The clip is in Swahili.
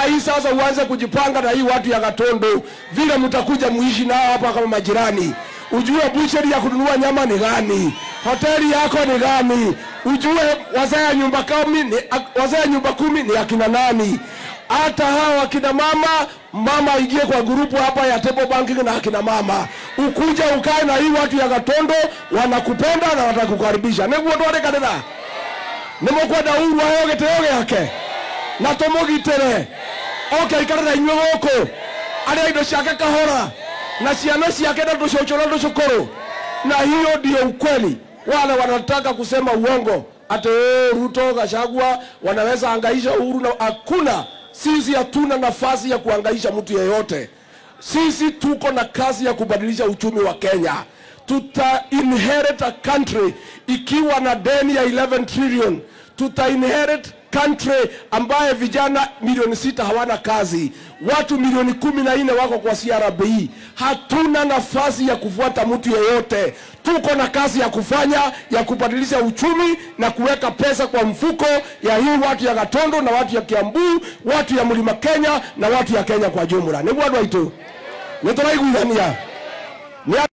hii sasa uanze kujipanga na hii watu ya Gatondo, vile mtakuja muishi nao hapa kama majirani. Ujue bucheri ya kununua nyama ni gani, hoteli yako ni gani, ujue wazee ya nyumba kumi ni wazee ya nyumba kumi ni akina nani. Hata hawa akina mama, mama aingie kwa grupu hapa ya table banking na akina mama, ukuja ukae na hii watu ya Gatondo, wanakupenda na watakukaribisha. Niguo twarekanira nimukwenda uru aheo gitio giake na tumugitire oke aikare na inyuĩ gũkũ arĩa indo ciake kahora na ciana ciake na tũcũcũ na tũcũkũrũ na hiyo ndio ukweli wale wanataka kusema uongo ati "Oh, Ruto Gachagua wanaweza angaisha Uhuru na hakuna sisi hatuna nafasi ya kuangaisha mtu yeyote sisi tuko na kazi ya kubadilisha uchumi wa Kenya tuta inherit a country ikiwa na deni ya 11 trillion tuta inherit country ambaye vijana milioni sita hawana kazi, watu milioni kumi na nne wako kwa CRB. Hatuna nafasi ya kufuata mtu yeyote, tuko na kazi ya kufanya ya kubadilisha uchumi na kuweka pesa kwa mfuko ya hii watu ya Gatondo na watu ya Kiambu, watu ya Mlima Kenya na watu ya Kenya kwa jumla. Niguo andũ aitũ nĩ tũraiguithania Nĩ